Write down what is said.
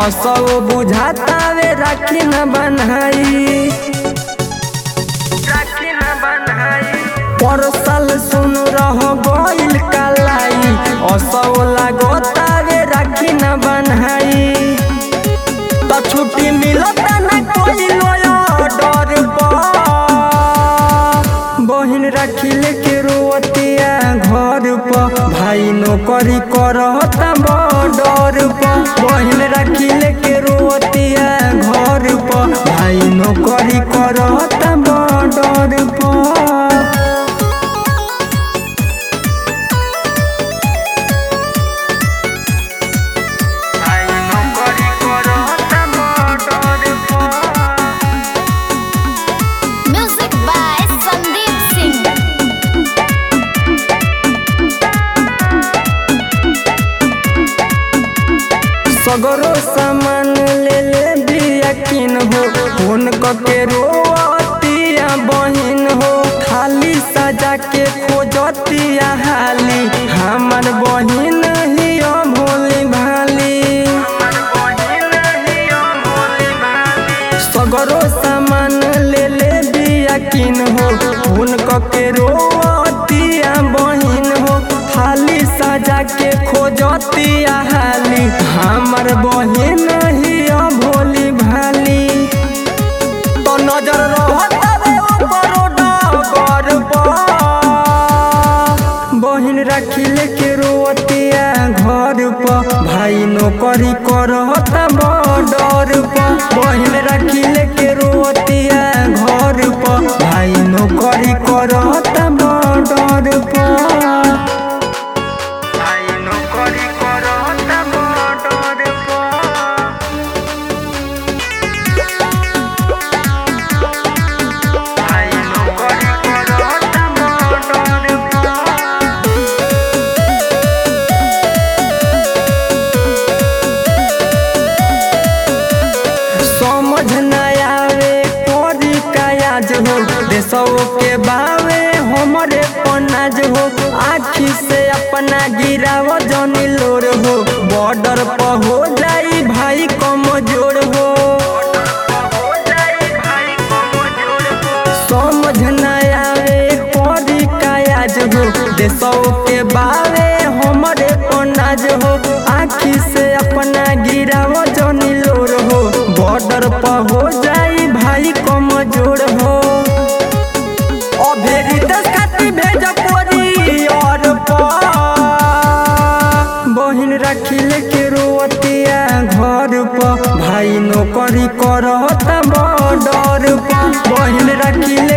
असो बुझाता वे राखी न बनहाई राखी न बनहाई परसल सुन रह गइल कलाई असो लागोता वे राखी न बनहाई त छुट्टी मिलता न कोई लोया डर बहिन राखी लेके रोतिया घर पर भाई नौकरी करता बॉर्डर पर बहिन राखी लेके रोतिया घर पर भाई नौकरी करता बॉर्डर पर भाई नौकरी करता बॉर्डर पर Music by Sandeep Singh. सगरो सामान ले ले बिया किन हो फोन के रोतिया बहिन हो थाली सजा के खोजतिया हाली हमर बहिन ही भोली भाली सगरो सामान ले ले बिया किन हो फोन के रोतिया बहिन हो थाली सजा के खोजतिया हाली हमर बहिन ही भोली भाली तो नजर रहता रे ओकरो डगर पर बहिन राखी लेके रोतिया घर पर भाई नौकरी करता बॉर्डर पर बहिन राखी लेके रोतिया घर पर भाई नौकरी करता बॉर्डर पर भाई नौकरी करता बॉर्डर पर भाई नौकरी करता बॉर्डर पर समझ न आवे कोरी कायाज हो देशो के बावे हमरे पनाज हो आखी से अपना गिराव जनी लोर हो बॉर्डर पर हो जाई भाई कमजोर हो समझ न आवे कोरी कायाज हो देशो के बावे हमरे पनाज हो आखी से अपना गिराव जनी लोर हो बॉर्डर पर हो जाई भाई कमजोर हो अभेरी दस खाती भेज पोरी और बहिन राखी लेके रोतिया घर पर भाई नौकरी करता बॉर्डर पर बहिन राखी ले